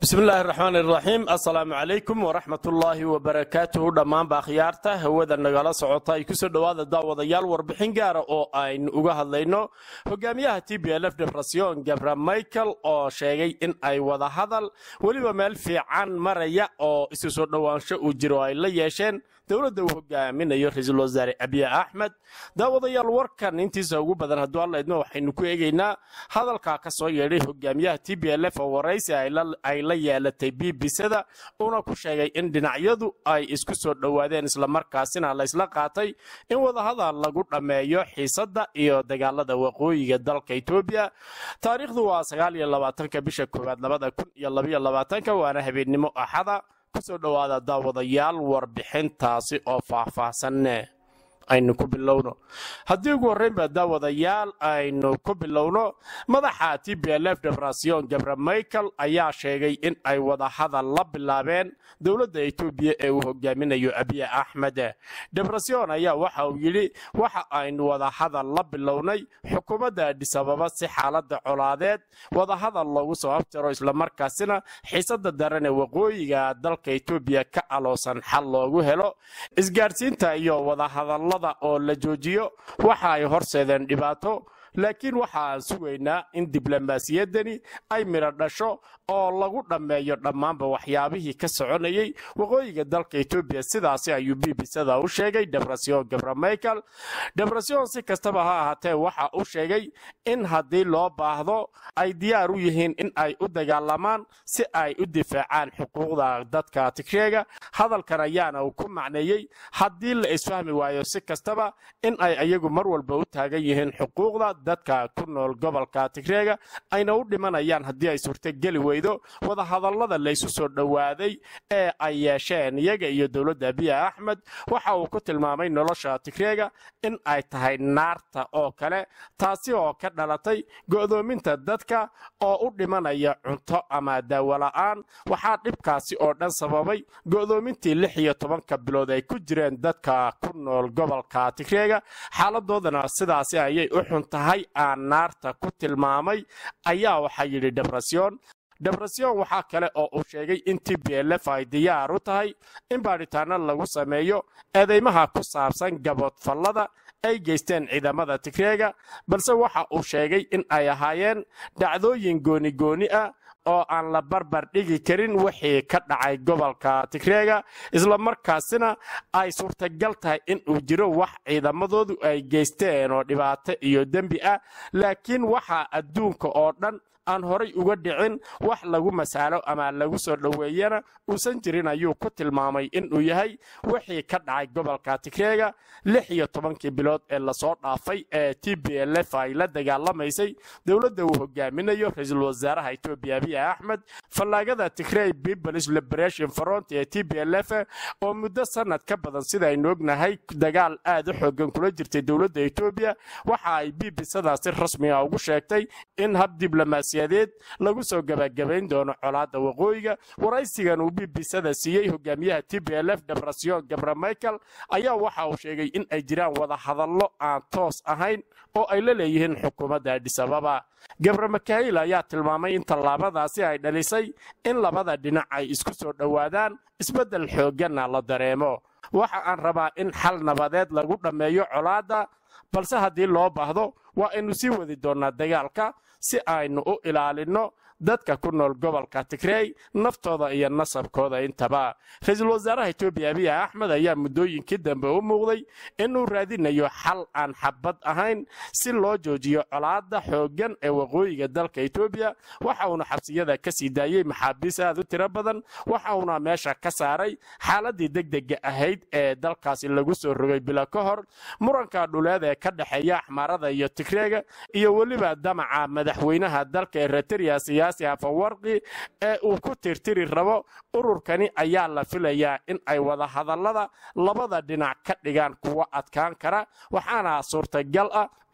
bismillaahi raxmaan iraxiim assalaamu calaykum waraxmatullaahi wabarakaatuhu dhammaanba akhyaarta hawada nagala socota ay kusoo dhowaada daawadayaal warbixin gaara oo aynu uga hadlayno hogaamiyaha t b lf debrasion gabra michael oo sheegay in ay wada hadal weliba meel fiican maraya oo isu soo dhowaansho uu jiro ay la yeesheen dowladda uu hogaaminayo ra-iisul wasaare abiy axmed daawadayaal warkan intiisa ugu badan hadduu alla idmo waxaynu ku eegaynaa hadalkaa ka soo yeedhay hogaamiyaha t b lf oo waraysi ay la yeelatay bbcda uuna ku sheegay in dhinacyadu ay isku soo dhowaadeen islamarkaasina laysla qaatay in wadahadal lagu dhammeeyo xiisadda iyo dagaalada waqooyiga dalka etoobiya taariikhdu waa sagaaliyolabaatanka bisha koowaad labada kun iyo labaiyo labaatanka waana habeennimo axada kusoo dhowaada daawadayaal warbixintaasi oo faahfaahsanne aynu ku bilowno haddii ugu horreynba daawadayaal aynu ku bilowno madaxa t b lf debrasion gabra michael ayaa sheegay in ay wada hadal la bilaabeen dowladda etoobiya ee uu hogaaminayo abiy axmed debrasion ayaa waxa uu yidhi waxa aynu wada hadal la bilownay xukuumadda adhisababa si xaaladda colaadeed wada hadal loogu soo abtiro islamarkaasina xiisada daran ee waqooyiga dalka etoobiya ka aloosan xal loogu helo isgaadhsiinta iyo wadahadal oo la joojiyo waxa ay horseedeen dhibaato laakiin waxa aan sugaynaa in diblomaasiyaddani ay midho dhasho oo lagu dhammeeyo dhammaanba waxyaabihii ka soconayay waqooyiga dalka etoobiya sidaasi ayuu bbcda u sheegay debrasion gabra michael debrasion si kastaba ha ahaatee waxa uu sheegay in haddii loo baahdo ay diyaar u yihiin in ay u dagaalamaan si ay u difaacaan xuquuqda dadka tigreega hadalkan ayaana uu ku macneeyey haddii la isfahmi waayo si kastaba in ay ayagu mar walba u taagan yihiin xuquuqda dadka ku nool gobolka tigreega ayna u dhimanayaan haddii ay suurtogeli weydo wadahadallada laysu soo dhowaaday ee ay yeesheen iyaga iyo dowladda abiy axmed waxa uu ku tilmaamay nolosha tigreega in ay tahay naarta oo kale taasi oo ka dhalatay go'doominta dadka oo u dhimanaya cunto ama daawola'aan waxaa dhibkaasi oo dhan sababay go'doomintii lix iyo tobanka bilood ay ku jireen dadka ku nool gobolka tigreega xaaladoodana sidaasi ayay u xun tahay aan naarta ku tilmaamay ayaa waxaa yidhi debrasion debrasion waxaa kale oo uu sheegay in t b lf ay diyaar u tahay in baadhitaano lagu sameeyo eedeymaha ku saabsan gaboodfallada ay geysteen ciidamada tigreega balse waxa uu sheegay in ay ahaayeen dhacdooyin goonigooni ah oo aan la barbar dhigi karin wixii ka dhacay gobolka tigreega islamarkaasina ay suurtagal tahay in uu jiro wax ciidamadoodu ay geysteen oo dhibaato iyo dembi ah laakiin waxaa adduunka oo dhan aan horay uga dhicin wax lagu masaalo ama lagu soo dhoweeyana uusan jirin ayuu ku tilmaamay inuu yahay wixii ka dhacay gobolka tigreega lix iyo tobankii bilood ee lasoo dhaafay ee t b lf ay la dagaalamaysay dowladda uu hogaaminayo ra-iisul wasaaraha etoobiya abiy axmed fallaagada tigrey peoples liberation front ee t b lf oo muddo sanad ka badan sida aynu ognahay dagaal aad u xoogan kula jirtay dowladda etoobiya waxa ay bbcda si rasmiga ugu sheegtay in hab diblomaasi lagu soo gabagabayn doono colaadda waqooyiga waraysigan uu bbcda siiyey hogaamiyaha t b lf debrasion gabra michael ayaa waxa uu sheegay in ay jiraan wada hadallo aan toos ahayn oo ay la leeyihiin xukuumadda adhisababa gabra makail ayaa tilmaamay in tallaabadaasi ay dhalisay in labada dhinac ay isku soo dhowaadaan isbeddel xoogganna la dareemo waxa aan rabaa in xal nabadeed lagu dhammeeyo colaadda balse haddii loo baahdo waa aynu sii wadi doonnaa dagaalka si aynu u ilaalinno dadka ku nool gobolka tigrey naftooda iyo nasabkooda intaba ra-iisul wasaaraha etoobiya abiy axmed ayaa muddooyinkii dambe u muuqday inuu raadinayo xal aan xabad ahayn si loo joojiyo colaadda xooggan ee waqooyiga dalka etoobiya waxa uuna xabsiyada ka sii daayey maxaabiis aad u tiro badan waxa uuna meesha ka saaray xaaladii degdega ahayd ee dalkaasi lagu soo rogay bilo ka hor muranka dhuleed ee ka dhexeeya axmaarada iyo tigreega iyo weliba damaca madaxweynaha dalka eritrea siyaasi hafawarqi ee uu ku tirtiri rabo ururkani ayaa la filayaa in ay wada hadallada labada dhinac ka dhigaan kuwo adkaan kara waxaana suurtagal ah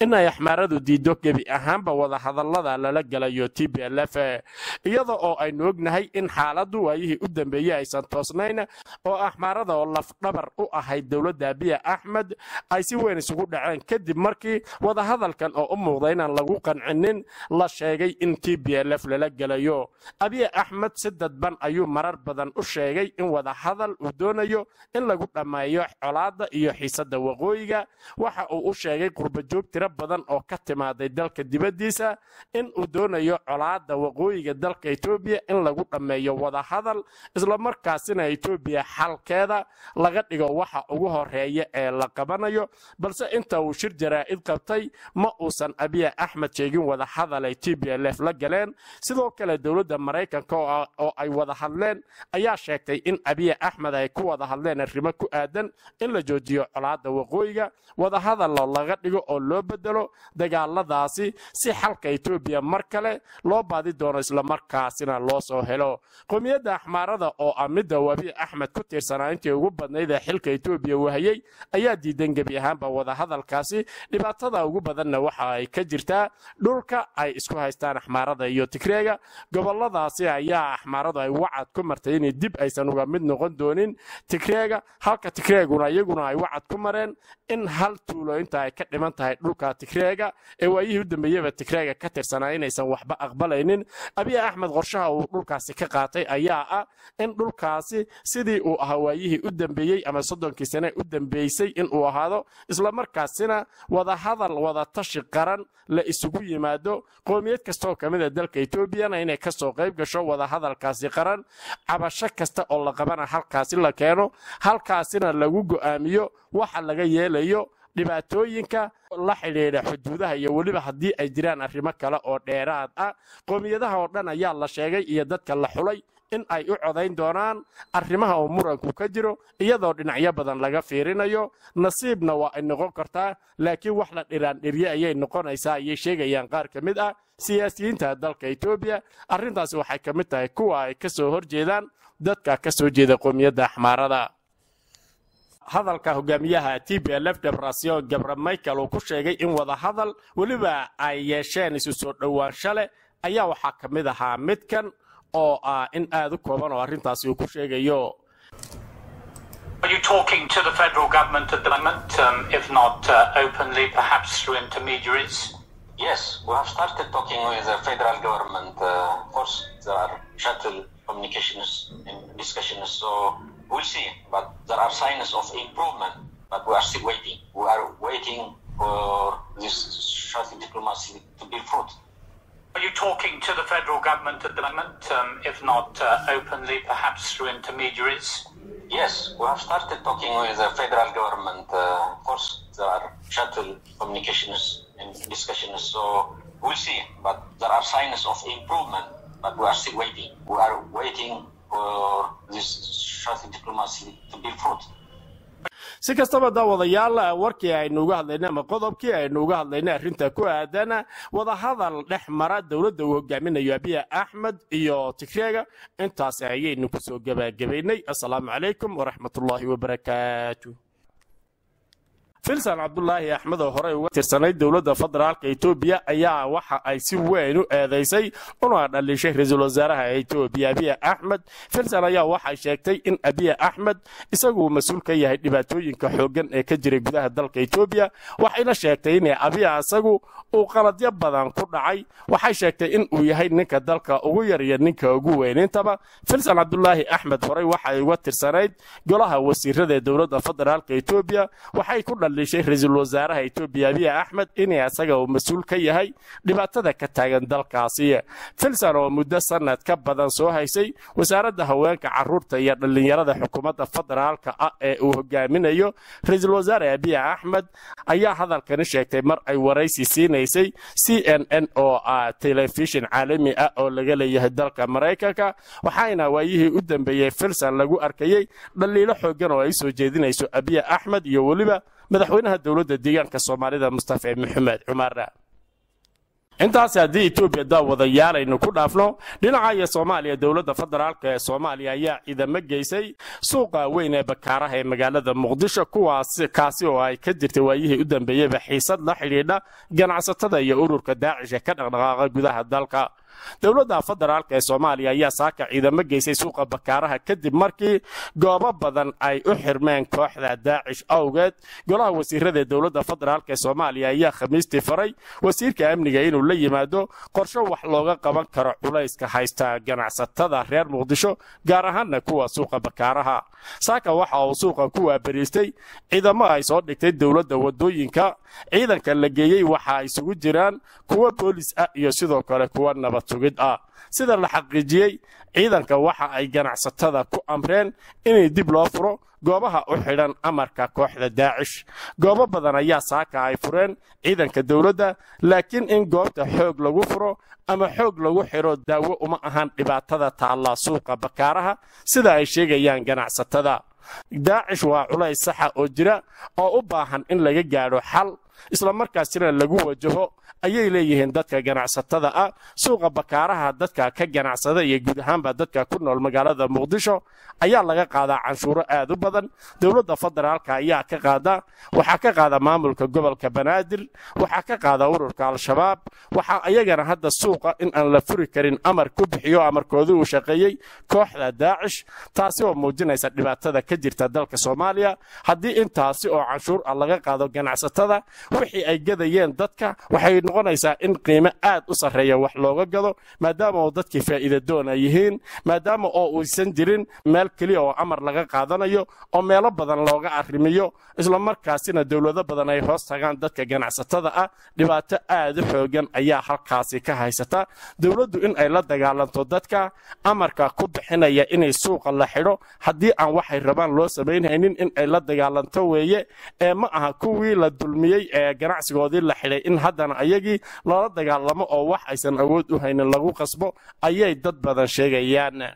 inay axmaaradu diiddo gebi ahaanba wadahadallada lala gelayo t b l f iyada oo aynu ognahay in xaaladdu waayihii u dambeeyey aysan toosnayn oo axmaarada oo lafdhabar u ahayd dowladda abiya axmed ay si weyn isugu dhaceen kadib markii wadahadalkan oo u muuqda inaan lagu qancinin la sheegay in t b l f lala gelayo abiya axmed si dadban ayuu marar badan u sheegay in wadahadal uu doonayo in lagu dhammeeyo colaadda iyo xiisadda waqooyiga waxa uu u sheegay qurbajoog tiro badan oo ka timaaday dalka dibaddiisa in uu doonayo colaadda waqooyiga dalka etoobiya in lagu dhammeeyo wadahadal islamarkaasina etoobiya xalkeeda laga dhigo waxa ugu horeeya ee la qabanayo balse inta uu shir jaraa'id qabtay ma uusan abiya axmed sheegin wadahadal ay t b l f la galeen sidoo kale dowladda maraykanka oo ay wada hadleen ayaa sheegtay in abiya axmed ay ku wada hadleen arrimo ku aadan in la joojiyo colaadda waqooyiga wadahadallo laga dhigo oo loo bedelo dagaaladaasi si xalka etoobiya mar kale loo baadi doono islamarkaasina loo soo helo qowmiyadda axmaarada oo ah midda abiy axmed ku tiirsanaa intii ugu badnayd ee xilka etoobiya wahayey ayaa diidan gebi ahaanba wadahadalkaasi dhibaatada ugu badanna waxa ay ka jirtaa dhulka ay isku haystaan axmaarada iyo tigreega goboladaasi ayaa axmaaradu ay wacad ku martay inay dib aysan uga mid noqon doonin tigreega halka tigreeguna iyaguna ay wacad ku mareen in hal tuulo inta ay ka dhiman tahay dhulka tigreega ee waayihii u dambeeyeba tigreega ka tirsanaa inaysan waxba aqbalaynin abiy axmed qorshaha uu dhulkaasi ka qaatay ayaa ah in dhulkaasi sidii uu ahaa waayihii u dambeeyey ama soddonkii sane u dambeysay inuu ahaado islamarkaasina wadahadal wadatashi qaran la isugu yimaado qoomiyad kastaoo ka mid a dalka etoobiyana inay kasoo qayb gasho wadahadalkaasi qaran cabasho kasta oo la qabana halkaasi la keeno halkaasina lagu go'aamiyo waxa laga yeelayo dhibaatooyinka la xidhiidha xuduudaha iyo weliba haddii ay jiraan arrimo kale oo dheeraad ah qoomiyadaha oo dhan ayaa la sheegay iyo dadka la xulay in ay u codayn doonaan arrimaha oo muranku ka jiro iyadoo dhinacyo badan laga fiirinayo nasiibna waa ay noqon kartaa laakiin wax la dhiraandhirye ayay noqonaysaa ayay sheegayaan qaar ka mid ah siyaasiyiinta dalka etoobiya arrintaasi waxay ka mid tahay kuwa ay ka soo horjeedaan dadka ka soo jeeda qoomiyadda axmaarada hadalka hogaamiyaha t b l f debrasio gabra michael uu ku sheegay in wadahadal weliba ay yeesheen isu soo dhowaansho leh ayaa waxaa ka mid ahaa midkan oo ah in aad u kooban oo arrintaasi uu ku sheegayo Are you talking to the federal government at the moment, um, if not uh, openly, perhaps through intermediaries? Yes, we have started talking with the federal government. Uh, of course, there are shuttle communications and discussions, so we'll see. But there are signs of improvement, but we are still waiting. We are waiting for this shuttle diplomacy to bear fruit. Are you talking to the federal government at the moment, um, if not uh, openly, perhaps through intermediaries? Yes, we have started talking with the federal government. Uh, of course, there are shuttle communications and discussions, so we'll see. But there are signs of improvement, but we are still waiting. We are waiting for this shuttle diplomacy to bear fruit. si kastaba daawadayaal warkii aynu uga hadlaynay ama qodobkii aynu uga hadlaynay arrinta ku aadan wadahadal dhex mara dowladda uu hogaaminayo abiya axmed iyo tigreega intaasi ayaynu kusoo gebagabaynay assalaamu calaykum waraxmatullaahi wabarakaatu filsan cabdulaahi axmed oo horey uga tirsanay dowladda federaalka etoobiya ayaa waxa ay si weyn u eedaysay una dhalishay ra-iisul wasaaraha etoobiya abiya axmed filsan ayaa waxay sheegtay in abiya axmed isagu mas-uul ka yahay dhibaatooyinka xooggan ee ka jiray gudaha dalka etoobiya waxayna sheegtay in abiya isagu uu qaladyo badan ku dhacay waxay sheegtay in uu yahay ninka dalka ugu yar iyo ninka ugu weynintaba filsan cabdulaahi axmed horey waxay uga tirsanayd golaha wasiirada ee dowladda federaalka etoobiya waxay ku dhalishay ra-iisul wasaaraha etoobiya abiya axmed in isaga uu mas-uul ka yahay dhibaatada ka taagan dalkaasi filsan oo muddo sanad ka badan soo haysay wasaaradda haweenka caruurta iyo dhallinyarada xukuumadda federaalka ah ee uu hogaaminayo ra-iisul wasaare abiya axmed ayaa hadalkani sheegtay mar ay waraysi siinaysay c n n oo ah telefishin caalami ah oo laga leeyahay dalka maraykanka waxaana waayihii u dambeeyey filsan lagu arkayey dhaliilo xoogan oo ay soo jeedinayso abiya axmed iyo weliba madaxweynaha dowladda deegaanka soomaalida mustafa maxamed cumar intaasi haddii etoobiya daawadayaal aynu ku dhaafno dhinaca iyo soomaaliya dowladda federaalk ee soomaaliya ayaa ciidamo geysay suuqa weyn ee bakaaraha ee magaalada muqdisho kuwaas kaasi oo ay ka jirtay waayihii u dambeeyeyba xiisad la xidhiidha ganacsatada iyo ururka daacish ee ka dhaqdhaqaaqa gudaha dalka dowladda federaalk ee soomaaliya ayaa saaka ciidamo geysay suuqa bakaaraha kadib markii goobo badan ay u xirmeen kooxda daacish awgeed golaha wasiirada ee dowladda federaalk ee soomaaliya ayaa khamiistii faray wasiirka amniga inuu la yimaado qorsho wax looga qaban karo culayska haysta ganacsatada reer muqdisho gaar ahaanna kuwa suuqa bakaaraha saaka waxa uu suuqa ku waabariistay ciidamo ay soo dhigtay dowladda wadooyinka ciidanka la geeyey waxa isugu jiraan kuwa boolis ah iyo sidoo kale kuwa nabad sugid ah sida la xaqiijiyey ciidanka waxa ay ganacsatada ku amreen inay dib loo furo goobaha u xidhan amarka kooxda daacish goobo badan ayaa saaka ay fureen ciidanka dowladda laakiin in goobta xoog lagu furo ama xoog lagu xidho daawo uma ahan dhibaatada taalla suuqa bakaaraha sida ay sheegayaan ganacsatada daacish waa culays saxa oo jira oo u baahan in laga gaadho xal islamarkaasina lagu wajaho ayay leeyihiin dadka ganacsatada ah suuqa bakaaraha dadka ka ganacsada iyo guud ahaanba dadka ku nool magaalada muqdisho ayaa laga qaadaa canshuuro aad u badan dowladda federaalka ayaa ka qaada waxaa ka qaada maamulka gobolka banaadir waxaa ka qaada ururka al-shabaab waxaa ayagana hadda suuqa in aan la furi karin amar ku bixiyo amarkoodii uu shaqeeyey kooxda daacish taasi oo muujinaysa dhibaatada ka jirta dalka soomaaliya haddii intaasi oo canshuur ah laga qaado ganacsatada wixii ay gadayeen dadka waxay noqonaysaa in qiimo aad u sarreeya wax looga gado maadaama oo dadkii faa'iida doona yihiin maadaama oo uusan jirin meel keliya oo amar laga qaadanayo oo meelo badan looga arrimiyo islamarkaasina dowlado badan ay hoos tagaan dadka ganacsatada ah dhibaato aad u xoogan ayaa halkaasi ka haysata dowladdu in ay la dagaalanto dadka amarka ku bixinaya inay suuqa la xidho haddii aan waxay rabaan loo samaynhaynin in ay la dagaalanto weeye ee ma aha kuwii la dulmiyey ee ganacsigoodii la xidhay in haddana ayagii lala dagaalamo oo wax aysan awood u haynin lagu qasbo ayay dad badan sheegayaan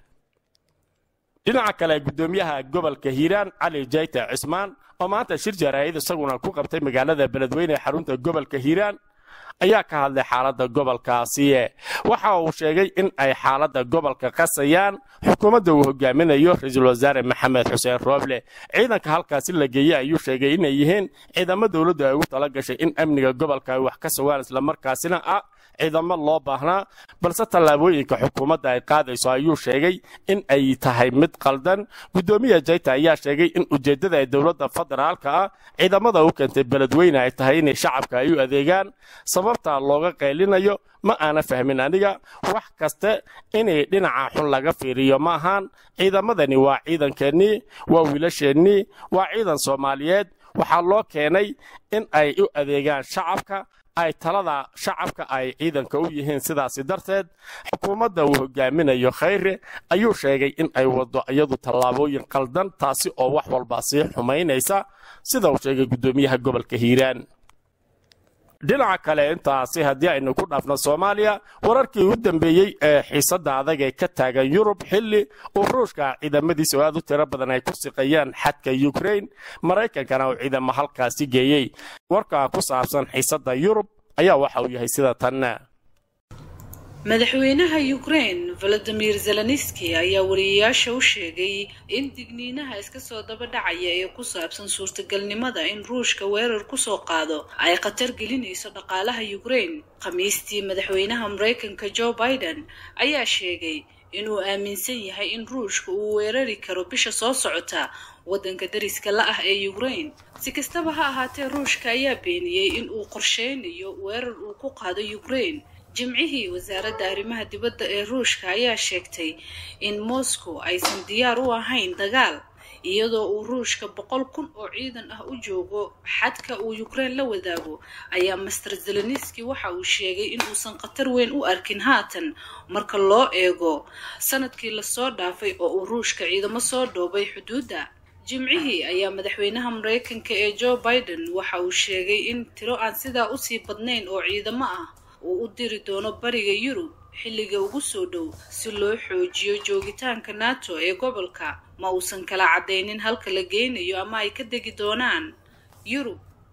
dhinaca kale gudoomiyaha gobolka hiiraan cali jayta cismaan oo maanta shir jaraa'id isaguna ku qabtay magaalada beledweyne ee xarunta gobolka hiiraan ayaa ka hadlay xaaladda gobolkaasi waxa uu sheegay in ay xaaladda gobolka qasayaan xukuumadda uu hogaaminayo ra-iisul wasaare maxamed xuseen rooble ciidanka halkaasi la geeyey ayuu sheegay inay yihiin ciidamo dowladdu ay ugu tala gashay in amniga gobolka ay wax ka sugaan islamarkaasina ah ciidamo loo baahnaa balse tallaabooyinka xukuumadda ay qaadayso ayuu sheegay in ay tahay mid qaldan guddoomiya jayta ayaa sheegay in ujeeddada ee dowladda federaalka ah ciidamada u keentay beledweyne ay tahay inay shacabka ay u adeegaan sababta looga qaylinayo ma aana fahmin aniga wax kaste inay dhinaca xun laga fiiriyo ma ahaan ciidamadani waa ciidankeennii waa wiilasheennii waa ciidan soomaaliyeed waxaa loo keenay in ay u adeegaan shacabka ay talada shacabka ay ciidanka u yihiin sidaasi darteed xukuumadda uu hogaaminayo khayre ayuu sheegay in ay waddo iyadu tallaabooyin qaldan taasi oo wax walba sii xumaynaysa sida uu sheegay guddoomiyaha gobolka hiiraan dhinaca kale intaasi haddii aynu ku dhaafno soomaaliya wararkii u dambeeyey ee xiisadda adag ee ka taagan yurub xilli uu ruushka ciidamadiisa oo aad u tiro badan ay ku siqayaan xadka yukrain maraykankana uu ciidamo halkaasi geeyey warka ku saabsan xiisadda yurub ayaa waxa uu yahay sida tanna madaxweynaha ukraine valadimir zelenski ayaa wariyayaasha u sheegay in digniinaha iska soo daba dhacaya ee ku saabsan suurtagalnimada in ruushka weerar kusoo qaado ay khatar gelinayso dhaqaalaha ukraine khamiistii madaxweynaha maraykanka joe biden ayaa sheegay inuu aaminsan yahay in ruushka uu weerari karo bisha soo socota waddanka dariska la ah ee ukraine si kastaba ha ahaatee ruushka ayaa beeniyey in uu qorsheynayo weerar uu ku qaado ukraine jimcihii wasaaradda arrimaha dibadda ee ruushka ayaa sheegtay in moscow aysan diyaar u ahayn dagaal iyadoo uu ruushka boqol kun oo ciidan ah u joogo xadka uu ukraine la wadaago ayaa master zeleniski waxa uu sheegay in uusan khatar weyn u arkin haatan marka loo eego sanadkii lasoo dhaafay oo uu ruushka ciidamo soo dhoobay xuduudda jimcihii ayaa madaxweynaha maraykanka ee joe biden waxa uu sheegay in tiro aan sidaa usii badnayn oo ciidamo ah uu u diri doono bariga yurub xilliga ugu soo dhow si loo xoojiyo joogitaanka nato ee gobolka ma uusan kala caddaynin halka la geynayo ama ay ka degi doonaan yurub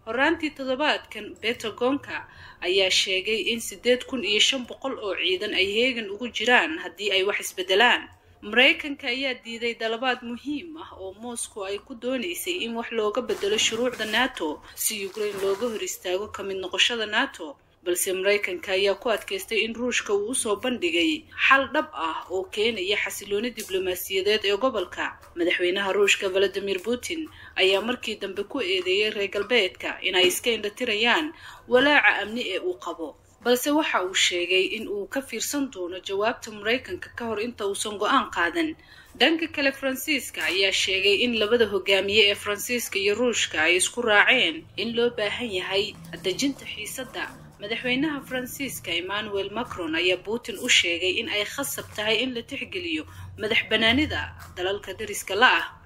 horaantii toddobaadkan betagonka ayaa sheegay in siddeed kun iyo shan boqol oo ciidan ay heegan ugu jiraan haddii ay wax isbedelaan maraykanka ayaa diiday dalabaad muhiim ah oo moscow ay ku doonaysay in wax looga bedelo shuruucda nato si ukraine looga hor istaago ka mid noqoshada nato balse maraykanka ayaa ku adkaystay in ruushka uu usoo bandhigay xal dhab ah oo keenaya xasilooni diblomaasiyadeed ee gobolka madaxweynaha ruushka valadimir putin ayaa markii dambe ku eedeeyay reer galbeedka inay iska indhatirayaan walaaca amni ee uu qabo balse waxa uu sheegay in uu ka fiirsan doono jawaabta maraykanka ka hor inta uusan go-aan qaadan dhanka kale faransiiska ayaa sheegay in labada hogaamiye ee faransiiska iyo ruushka ay isku raaceen in loo baahan yahay dejinta xiisadda madaxweynaha faransiiska emmanuel macron ayaa putin u sheegay in ay khasab tahay in la tixgeliyo madax banaanida dalalka dariska la ah